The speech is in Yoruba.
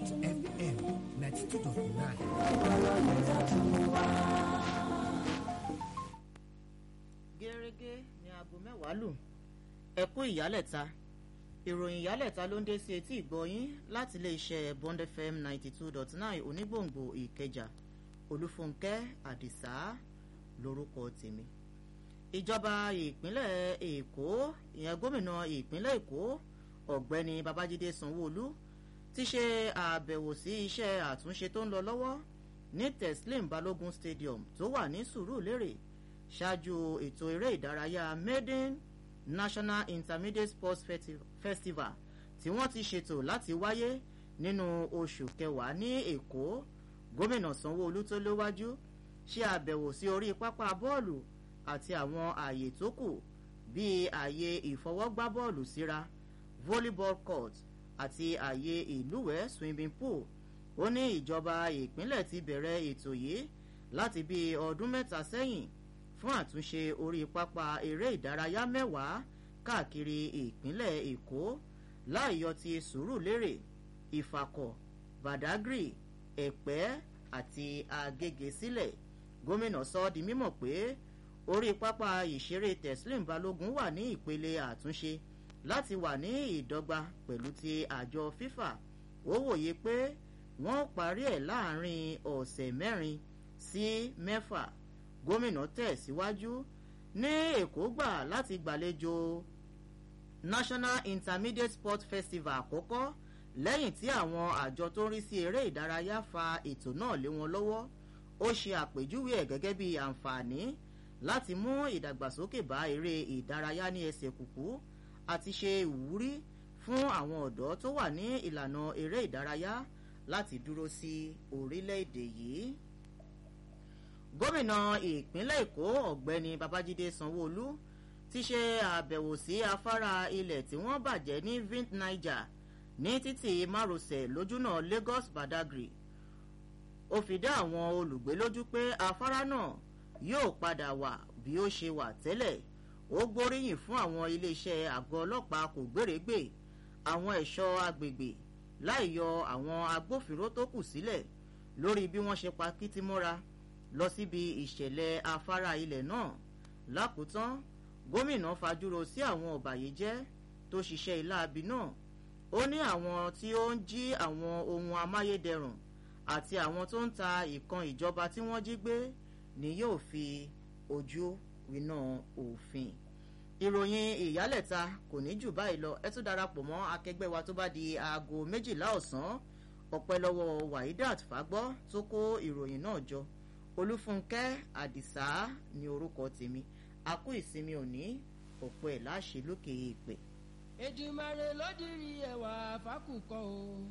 FM ninety two dot nine. gẹ́gẹ́ ní aago mẹ́wàá lù ẹ kú ìyálẹ̀ta ìròyìn ìyálẹ̀ta ló ń dé sí etí ìgbọ́yín láti iléeṣẹ́ bond fm ninety two dot nine onígbòǹgbò ìkẹjà olúfúnkẹ́ àdìsá lórúkọ tèmi ìjọba ìpínlẹ̀ èkó ìyẹn gómìnà ìpínlẹ̀ èkó ọ̀gbẹ́ni babájídé sanwóolu ti ṣe àbẹ̀wò sí iṣẹ́ àtúnṣe tó ń lọ lọ́wọ́ ní teslim balogun stadium tó wà ní sùúrùlérè ṣáájú ètò eré ìdárayá maiden national intermediate sports festival tí wọ́n ti ṣètò láti wáyé nínú oṣù kẹwàá ní èkó gómìnà sanwóolu tó léwájú ṣe àbẹ̀wò sí orí pápá bọ́ọ̀lù àti àwọn ààyè tó kù bíi ààyè ìfọwọ́gbá bọ́ọ̀lù síra volleyball court àti ààyè ìlúwẹ̀ẹ́ swimming pool ó ní ìjọba ìpínlẹ̀ ti bẹ̀rẹ̀ ètò yìí láti bíi ọdún mẹ́ta sẹ́yìn fún àtúnṣe orí pápá eré ìdárayá mẹ́wàá káàkiri ìpínlẹ̀ èkó láìyọ ti sùúrùlérè ìfàkọ̀ badagry ẹ̀pẹ́ àti agége sílẹ̀ gómìnà sọ ọ́ di mímọ̀ pé orí pápá ìṣeré teslim balógun wà ní ìpele àtúnṣe láti wà ní ìdọ́gba pẹ̀lú ti àjọ fifa ó wòye pé wọ́n parí ẹ̀ láàrin ọ̀sẹ̀ mẹ́rin sí mẹ́fà gómìnà tẹ̀síwájú ní èkó gbà láti gbàlejò national intermediate sport festival àkọ́kọ́ lẹ́yìn tí àwọn àjọ tó ń rí sí eré ìdárayá fa ètò náà lé wọn lọ́wọ́ ó ṣe àpèjúwe ẹ̀ gẹ́gẹ́ bí àǹfààní láti mú ìdàgbàsókè bá eré ìdárayá ní ẹsẹ̀ kùkú àti ṣe ìwúrí fún àwọn ọ̀dọ́ tó wà ní ìlànà eré ìdárayá láti dúró sí orílẹ̀-èdè yìí gómìnà ìpínlẹ̀ èkó ọ̀gbẹ́ni babájídé sanwóolu ti ṣe àbẹ̀wò sí afárá ilẹ̀ tí wọ́n bàjẹ́ ní vint niger ní títì márosẹ̀ lójúnà lagos badagry ó fi dá àwọn olùgbé lójú pé afárá náà yóò padà wà bí ó ṣe wà tẹ́lẹ̀ ó gbóríyìn fún àwọn iléeṣẹ́ àgọ́ ọlọ́pàá kò gbèrègbè àwọn ẹ̀ṣọ́ agbègbè láì yọ àwọn agbófinró tó kù sílẹ̀ lórí bí wọ́n ṣe pa kìtìmọ́ra lọ síbi ìṣẹ̀lẹ̀ afárá ilẹ̀ náà lákòótán gómìnà fajúro sí àwọn ọ̀bàyéjẹ́ tó ṣiṣẹ́ iláabi náà ó ní àwọn tí ó ń jí àwọn ohun amáyédẹrùn àti àwọn tó ń ta ìkan ìjọba tí wọ́n jí gbé ni yóò fi ojú winá òfin ìròyìn ìyálẹ̀ta kò ní jù báyìí lọ ẹ tún darapọ̀ mọ́ akẹgbẹ́ wa tó bá di aago méjìlá ọ̀sán ọ̀pẹ́ lọ́wọ́ wahidat fagbọ́ tó kó ìròyìn náà jọ olúfúnkẹ́ àdìsá ni orúkọ tèmi a kú ìsinmi òní ọ̀pẹ́ láṣẹ lókè èèpẹ̀. èdìmọ̀rẹ́ ló dirí ẹwà fákùkọ o.